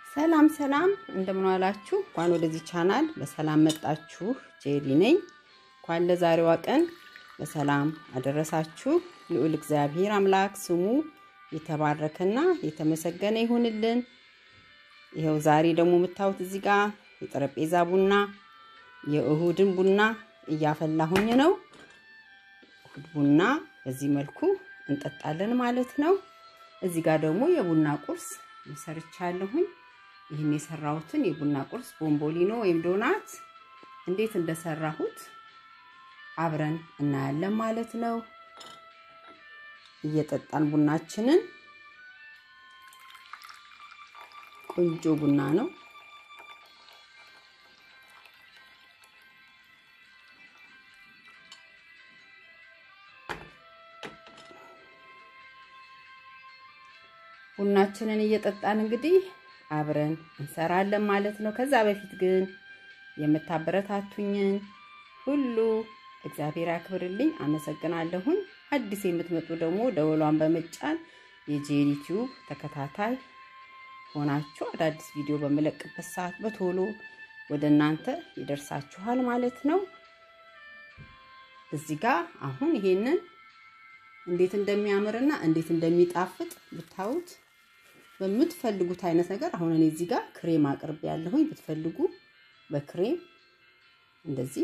ሰላም ሰላም፣ እንደምን ዋላችሁ? እንኳን ወደዚህ ቻናል በሰላም መጣችሁ። ጄሪ ነኝ። እንኳን ለዛሬዋ ቀን በሰላም አደረሳችሁ። ልዑል እግዚአብሔር አምላክ ስሙ የተባረከና የተመሰገነ ይሁንልን። ይኸው ዛሬ ደግሞ የምታዩት እዚህ ጋር የጠረጴዛ ቡና የእሁድን ቡና እያፈላሁኝ ነው። እሁድ ቡና በዚህ መልኩ እንጠጣለን ማለት ነው። እዚህ ጋር ደግሞ የቡና ቁርስ ሰርቻለሁኝ። ይህን የሰራሁትን የቡና ቁርስ ቦምቦሊኖ ወይም ዶናት እንዴት እንደሰራሁት አብረን እናያለን ማለት ነው። እየጠጣን ቡናችንን ቆንጆ ቡና ነው። ቡናችንን እየጠጣን እንግዲህ አብረን እንሰራለን ማለት ነው። ከዛ በፊት ግን የምታበረታቱኝን ሁሉ እግዚአብሔር ያክብርልኝ፣ አመሰግናለሁኝ። አዲስ የምትመጡ ደግሞ ደወሏን በመጫን የጄሪ ቲዩብ ተከታታይ ሆናችሁ አዳዲስ ቪዲዮ በምለቅበት ሰዓት በቶሎ ወደ እናንተ ይደርሳችኋል ማለት ነው። እዚህ ጋር አሁን ይሄንን እንዴት እንደሚያምርና እንዴት እንደሚጣፍጥ ብታዩት በምትፈልጉት አይነት ነገር አሁን እኔ እዚህ ጋር ክሬም አቅርቤ ያለሁኝ ብትፈልጉ በክሬም እንደዚህ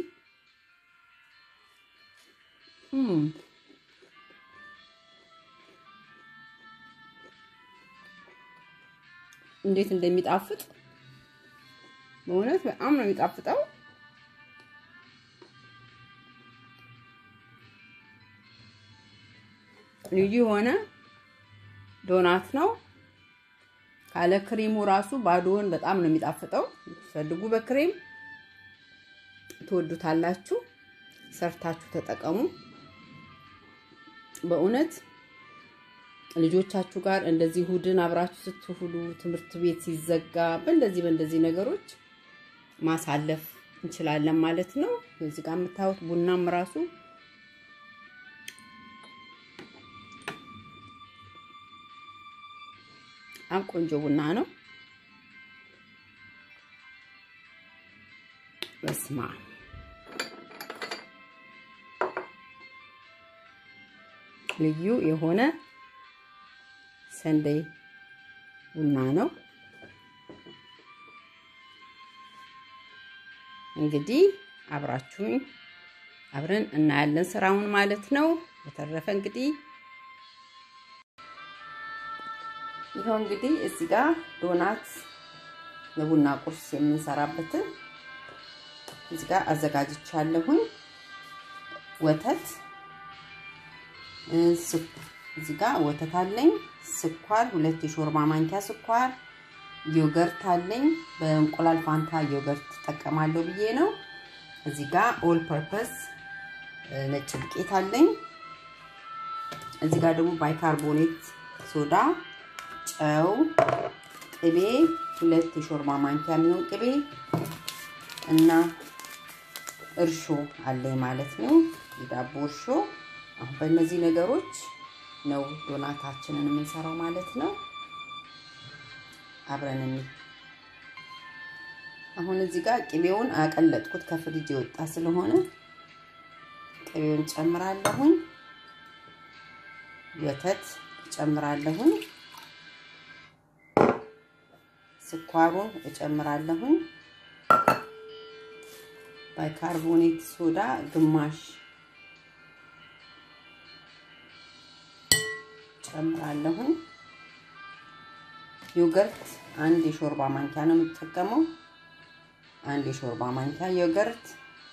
እንዴት እንደሚጣፍጥ በእውነት በጣም ነው የሚጣፍጠው። ልዩ የሆነ ዶናት ነው። ካለ ክሬሙ ራሱ ባዶውን በጣም ነው የሚጣፍጠው። ፈልጉ በክሬም ትወዱታላችሁ። ሰርታችሁ ተጠቀሙ። በእውነት ልጆቻችሁ ጋር እንደዚህ እሑድን አብራችሁ ስትውሉ ትምህርት ቤት ሲዘጋ በእንደዚህ በእንደዚህ ነገሮች ማሳለፍ እንችላለን ማለት ነው። እዚህ ጋር የምታዩት ቡናም ራሱ በጣም ቆንጆ ቡና ነው። በስማ ልዩ የሆነ ሰንደይ ቡና ነው። እንግዲህ አብራችሁኝ አብረን እናያለን ስራውን ማለት ነው። በተረፈ እንግዲህ ይኸው እንግዲህ እዚህ ጋር ዶናት ለቡና ቁርስ የምንሰራበትን እዚህ ጋር አዘጋጅቻለሁኝ። ወተት እዚህ ጋር ወተት አለኝ፣ ስኳር ሁለት የሾርባ ማንኪያ ስኳር፣ ዮገርት አለኝ። በእንቁላል ፋንታ ዮገርት እጠቀማለሁ ብዬ ነው። እዚህ ጋር ኦል ፐርፐስ ነጭ ዱቄት አለኝ። እዚህ ጋር ደግሞ ባይካርቦኔት ሶዳ ጨው፣ ቅቤ ሁለት የሾርባ ማንኪያ የሚሆን ቅቤ እና እርሾ አለኝ ማለት ነው። የዳቦ እርሾ። አሁን በእነዚህ ነገሮች ነው ዶናታችንን የምንሰራው ማለት ነው። አብረን እንይ። አሁን እዚህ ጋር ቅቤውን አቀለጥኩት ከፍሪጅ የወጣ ስለሆነ ቅቤውን ጨምራለሁኝ። ወተት ጨምራለሁኝ። ስኳሩን እጨምራለሁኝ። ባይካርቦኔት ሶዳ ግማሽ ጨምራለሁኝ። ዮገርት አንድ የሾርባ ማንኪያ ነው የምጠቀመው። አንድ የሾርባ ማንኪያ ዮገርት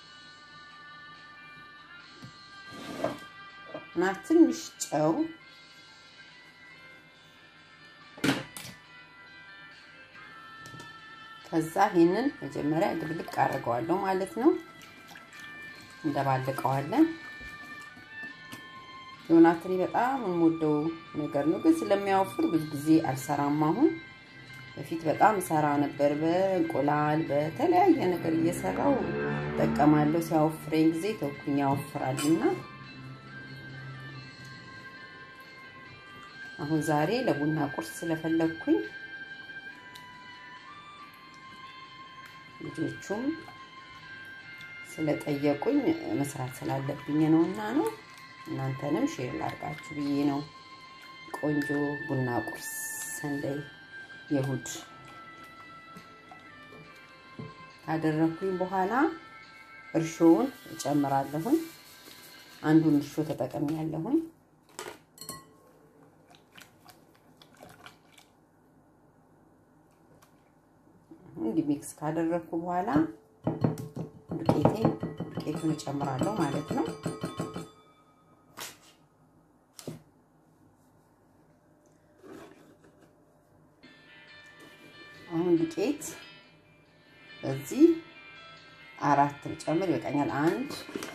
እና ትንሽ ጨው ከዛ ይህንን መጀመሪያ ድብልቅ አድርገዋለሁ ማለት ነው። እንደባልቀዋለን። ዶናትሪ በጣም የምወደው ነገር ነው፣ ግን ስለሚያወፍር ብዙ ጊዜ አልሰራም። አሁን በፊት በጣም ሰራ ነበር። በእንቁላል በተለያየ ነገር እየሰራው እጠቀማለሁ። ሲያወፍረኝ ጊዜ ተውኩኝ፣ ያወፍራልና አሁን ዛሬ ለቡና ቁርስ ስለፈለግኩኝ ልጆቹም ስለጠየቁኝ መስራት ስላለብኝ ነውና ነው። እናንተንም ሼር ላድርጋችሁ ብዬ ነው። ቆንጆ ቡና ቁርስ ሰንደይ የእሑድ ካደረኩኝ በኋላ እርሾውን እጨምራለሁኝ። አንዱን እርሾ ተጠቅሜ ያለሁኝ እንዲህ ሚክስ ካደረኩ በኋላ ዱቄቴ ዱቄቱን እጨምራለሁ ማለት ነው። አሁን ዱቄት በዚህ አራት ጨምር ይበቃኛል። አንድ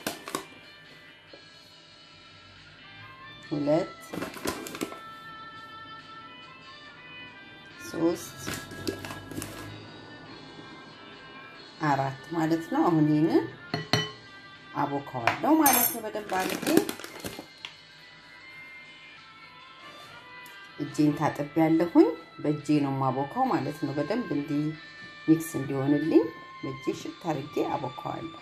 ሁለት ሶስት አራት ማለት ነው። አሁን ይህንን አቦካዋለሁ ማለት ነው። በደንብ አድርጌ እጄን ታጥቤ ያለሁኝ በእጄ ነው የማቦካው ማለት ነው። በደንብ እንዲህ ሚክስ እንዲሆንልኝ በእጄ ሽት አድርጌ አቦካዋለሁ።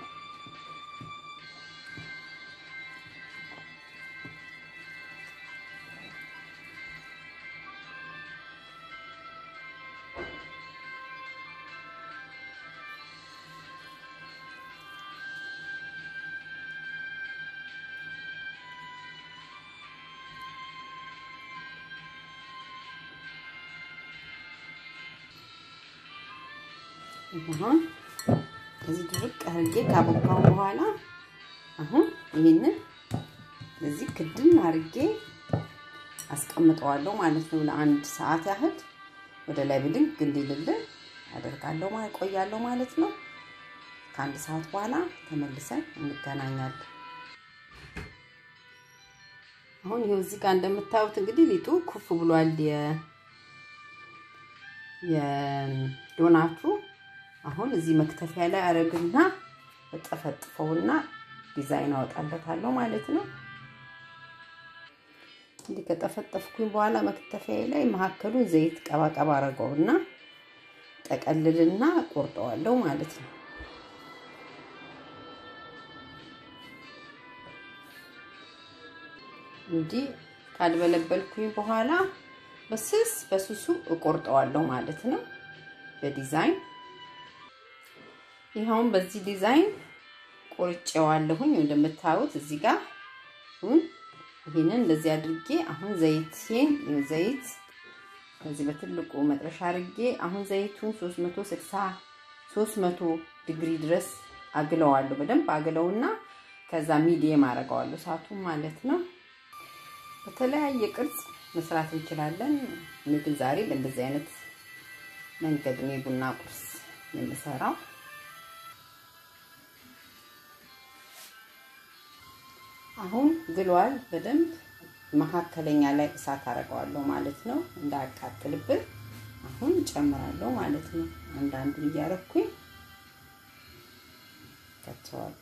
አሁን እዚህ ድርቅ አድርጌ ካቦካው በኋላ አሁን ይህንን እዚህ ክድን አድርጌ አስቀምጠዋለሁ ማለት ነው። ለአንድ ሰዓት ያህል ወደ ላይ ብድግ እንዲልልን አደርጋለሁ ማለት ቆያለሁ ማለት ነው። ከአንድ ሰዓት በኋላ ተመልሰን እንገናኛለን። አሁን ይሄው እዚህ ጋር እንደምታዩት እንግዲህ ሊጡ ኩፍ ብሏል። የዶናቱ አሁን እዚህ መክተፊያ ላይ አረግና እጠፈጥፈውና ዲዛይን አወጣለታለሁ ማለት ነው። እንዲህ ከጠፈጠፍኩኝ በኋላ መክተፊያ ላይ መካከሉን ዘይት ቀባቀባ አረገውና ጠቀልልና ቆርጠዋለሁ ማለት ነው። እንዲህ ካልበለበልኩኝ በኋላ በስስ በስሱ እቆርጠዋለሁ ማለት ነው በዲዛይን ይኸውን በዚህ ዲዛይን ቆርጬዋለሁኝ። እንደምታዩት እዚህ ጋር አሁን ይሄንን እንደዚህ አድርጌ አሁን ዘይቴን ዘይት ከዚህ በትልቁ መጥረሻ አድርጌ አሁን ዘይቱን 360 300 ዲግሪ ድረስ አግለዋለሁ። በደንብ አግለውና ከዛ ሚዲየም አደርገዋለሁ እሳቱን ማለት ነው። በተለያየ ቅርጽ መስራት እንችላለን። እኔ ግን ዛሬ በእንደዚህ አይነት መንገድ ነው የቡና ቁርስ የምሰራው። አሁን ግሏል በደንብ መካከለኛ ላይ እሳት አደርገዋለሁ ማለት ነው፣ እንዳያቃጥልብን። አሁን ጨምራለሁ ማለት ነው። አንዳንዱን እያረኩኝ ከተዋለሁ።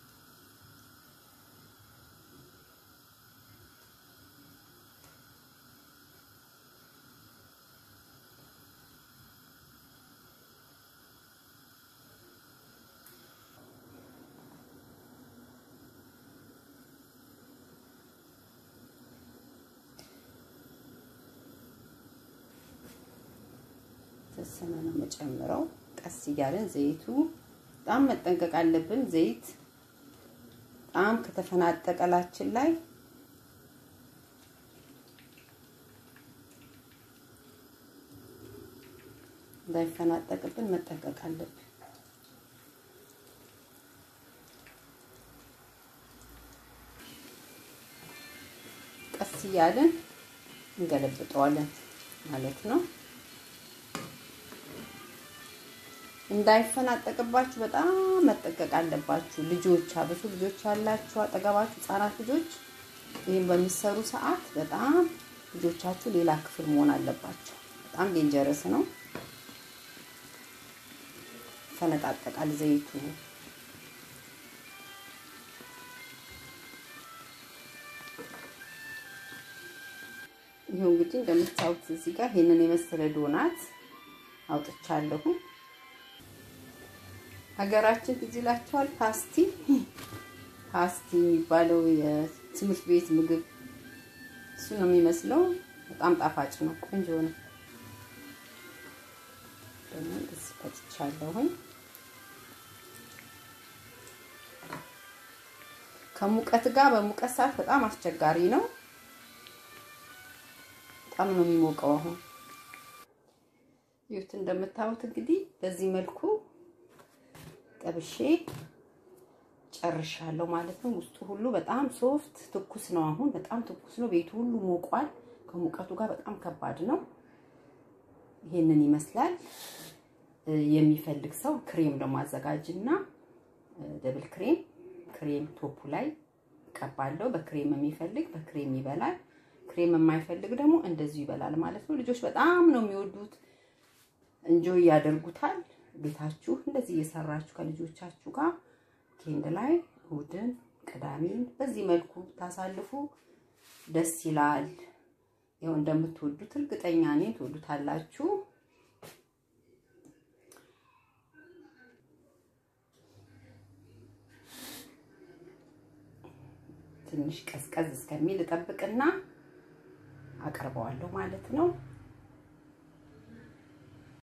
የተወሰነ ነው የምጨምረው። ቀስ እያለን ዘይቱ በጣም መጠንቀቅ አለብን። ዘይት በጣም ከተፈናጠቀላችን ላይ እንዳይፈናጠቅብን መጠንቀቅ አለብን። ቀስ እያለን እንገለብጠዋለን ማለት ነው። እንዳይፈናጠቅባችሁ በጣም መጠንቀቅ አለባችሁ። ልጆች አብሱ ልጆች ያላችሁ አጠገባችሁ ህጻናት ልጆች ይህን በሚሰሩ ሰዓት በጣም ልጆቻችሁ ሌላ ክፍል መሆን አለባቸው። በጣም ዴንጀረስ ነው። ፈነጣጠቃል ዘይቱ። ይኸው እንግዲህ እንደምታዩት እዚህ ጋር ይሄንን የመሰለ ዶናት አውጥቻለሁ። ሀገራችን ትዝ ይላችኋል? ፓስቲ ፓስቲ የሚባለው የትምህርት ቤት ምግብ እሱ ነው የሚመስለው። በጣም ጣፋጭ ነው፣ ቆንጆ ነው። ደግሞ እንደዚህ ፈጭቻለሁኝ። ከሙቀት ጋር በሙቀት ሰዓት በጣም አስቸጋሪ ነው። በጣም ነው የሚሞቀው። አሁን ይሁት እንደምታዩት እንግዲህ በዚህ መልኩ ጠብሼ ጨርሻለሁ ማለት ነው። ውስጡ ሁሉ በጣም ሶፍት ትኩስ ነው። አሁን በጣም ትኩስ ነው። ቤቱ ሁሉ ሞቋል። ከሙቀቱ ጋር በጣም ከባድ ነው። ይሄንን ይመስላል። የሚፈልግ ሰው ክሬም ደግሞ አዘጋጅና ደብል ክሬም ክሬም ቶፑ ላይ ቀባለው። በክሬም የሚፈልግ በክሬም ይበላል። ክሬም የማይፈልግ ደግሞ እንደዚሁ ይበላል ማለት ነው። ልጆች በጣም ነው የሚወዱት፣ እንጆይ ያደርጉታል። ቤታችሁ እንደዚህ እየሰራችሁ ከልጆቻችሁ ጋር ኬንድ ላይ እሑድን፣ ቅዳሜን በዚህ መልኩ ታሳልፉ ደስ ይላል። ይኸው እንደምትወዱት እርግጠኛ ነኝ ትወዱታላችሁ። ትንሽ ቀዝቀዝ እስከሚል እጠብቅና አቀርበዋለሁ ማለት ነው።